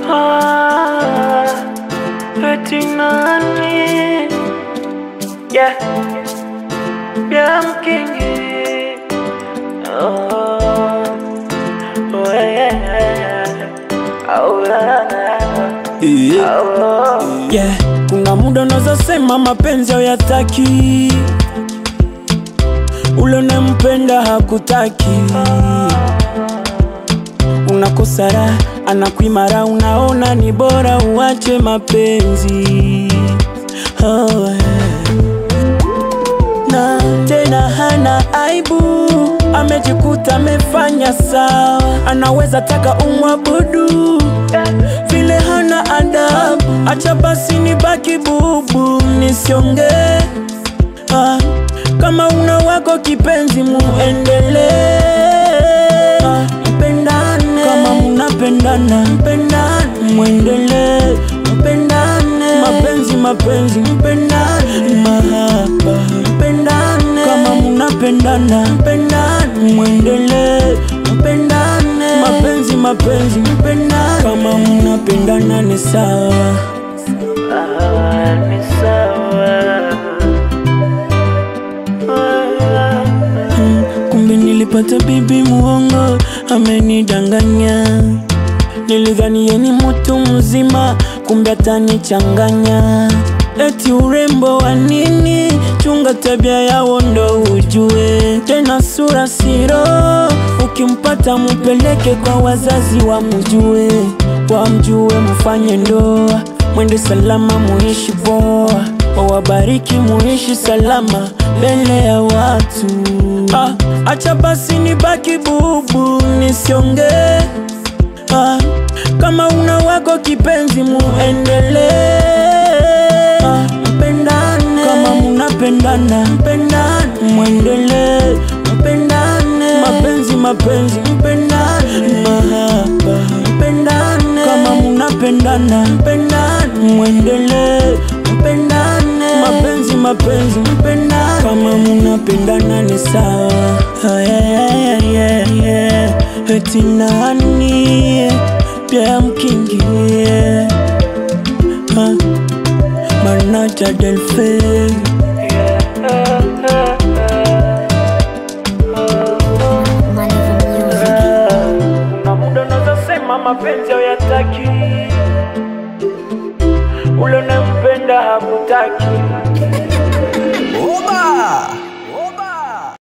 Ah, eti nani? Yeah, yeah, I'm king. Oh, oh yeah, oh yeah, oh. yeah. Kuna muda unaweza sema mapenzi hayataki, ule unempenda hakutaki, unakosa raha, anakuimara, unaona ni bora uache mapenzi oh, yeah. na tena hana aibu, amejikuta amefanya sawa, anaweza taka umwabudu vile hana adabu, acha basi nibaki bubu nisiongee. Ah, kama una wako kipenzi muendelee, ah, mpendane kama mnapendana, mpendane mwendelee, mpendane mapenzi mapenzi, mpendane mahaba, mpendane kama mnapendana, mpendane mwendelee, mpendane mapenzi mapenzi, mpendane kama mnapendana ni sawa. Ah, ni sawa. Ah, Mm, kumbe nilipata bibi muongo amenidanganya nilidhani ye ni mtu mzima kumbe atanichanganya eti urembo wa nini chunga tabia yao ndo ujue tena sura siro ukimpata mupeleke kwa wazazi wamjue wamjue mfanye ndoa mwende salama muishi poa wawabariki muishi salama mbele ya watu ah, acha basi nibaki bubu nisiongee ah, kama una wako kipenzi muendelee ah, mpendane kama munapendana mpendane mwendelee mpendane mapenzi mapenzi mpendane mahaba mpendane kama munapendana mpendane mwendelee mpendane mapenzi mapenzi mpendane kama munapendana ni sawa Ah, yeah, yeah, yeah, yeah. eti nani pia mkingi yeah. Ah, manaja delfe Kuna muda unaweza sema mapenzi hayataki, ule unempenda hakutaki.